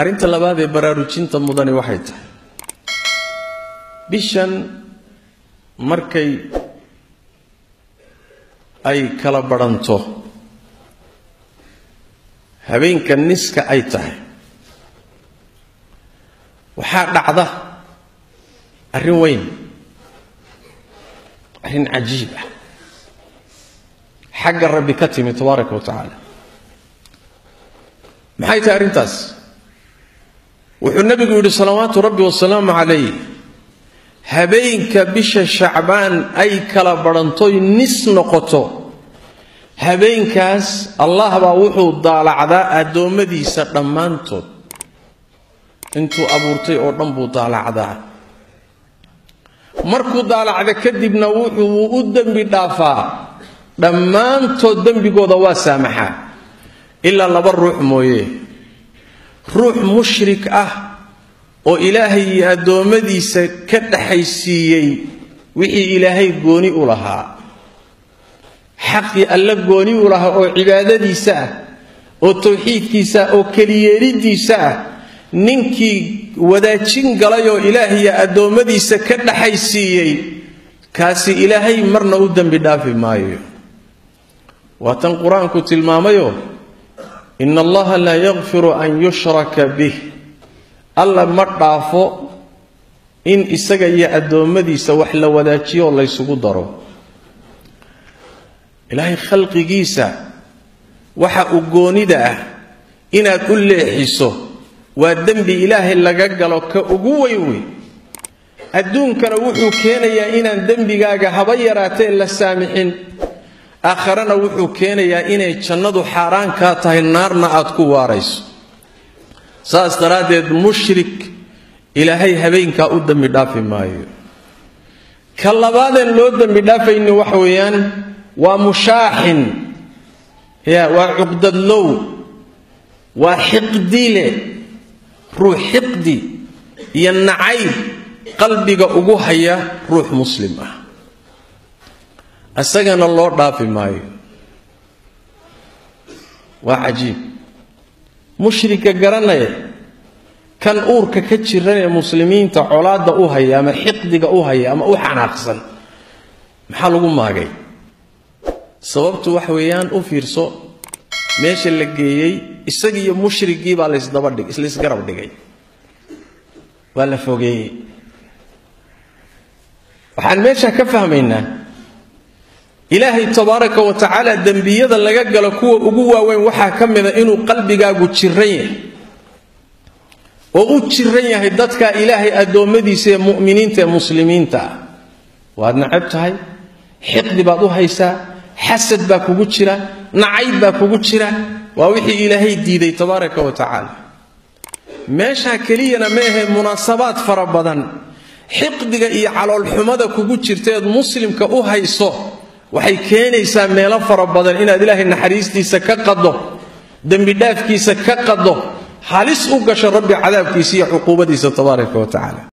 arrinta labaad ee baraarujinta mudani waxay tahay bishan markay ay kala badhanto habeenka niska ay tahay waxaa dhacda arrin weyn arrin cajiib ah xagga rabbi ka timi tabaaraka wa tacaala maxay tahay arrintaas wuxuu nebigu yidhi salawaatu rabbi wasalaamu calayh habeenka bisha shacbaan ay kala badhantoy nis noqoto habeenkaas allah baa wuxuu daalacdaa addoommadiisa dhammaantood intuu abuurtay oo dhan buu daalacdaa markuu daalacda kadibna wuxuu u dembi dhaafaa dhammaantood dembigooda waa saamaxaa ilaa laba ruux mooye ruux mushrik ah oo ilaahay iyo addoommadiisa ka dhaxaysiiyey wixii ilaahay gooni u lahaa xaqii alla gooni u lahaa oo cibaadadiisa ah oo tawxiidkiisa ah oo keliyeeliddiisa ah ninkii wadaajin galay oo ilaahiyo addoommadiisa ka dhaxaysiiyey kaasi ilaahay marna u dembi dhaafi maayo waa tan qur-aanku tilmaamayo ina allaha laa yakfiru an yushraka bih alla ma dhaafo in isaga iyo addoommadiisa wax la wadaajiyo oo laysugu daro ilaahay khalqigiisa waxa uu goonida ah inaad u leexiso waa dembi ilaahay laga galo ka ugu weyn wey adduunkana wuxuu keenayaa inaan dembigaaga haba yaraatee la saamixin aakharana wuxuu keenayaa inay jannadu xaaraan kaa tahay naarna aad ku waarayso saas daraaddeed mushrik ilaahay habeenkaa u dembi dhaafi maayo ka labaadeen loo dembi dhaafayni waxa weeyaan waa mushaaxin ya waa cuqdadlow waa xiqdile ruux xiqdi iyo nacayb qalbiga ugu haya ruux muslim ah isagana loo dhaafi maayo waa cajiib mushrika garanaya kan uurka ka jiran ee muslimiinta colaadda u haya ama xiqdiga u haya ama u xanaaqsan maxaa lagu maagay sababtu wax weeyaan u fiirso meesha la geeyey isagiiyo mushrigii baa lasdabadhig islaysgarab dhigay waa la fogeeyey waxaan meesha ka fahmaynaa ilaahay tabaaraka wa tacaala dembiyada laga galo kuwa ugu waaweyn waxaa ka mida inuu qalbigaagu jiran yahay oo u jiran yahay dadka ilaahay addoommadiisa ee mu'miniinta ee muslimiinta ah waad nacab tahay xiqdi baad u haysaa xasad baa kugu jira nacayb baa kugu jira waa wixii ilaahay diiday tabaaraka wa tacaala meeshaa keliyana ma ahe munaasabaad fara badan xiqdiga iyo caloolxumada kugu jirtaeed muslimka u hayso waxay keenaysaa meelo fara badan inaad ilaahay naxariistiisa ka qaddo dembidhaafkiisa ka qaddo halis u gasho rabbi cadaabkiisa iyo cuquubadiisa tabaaraka wa tacaala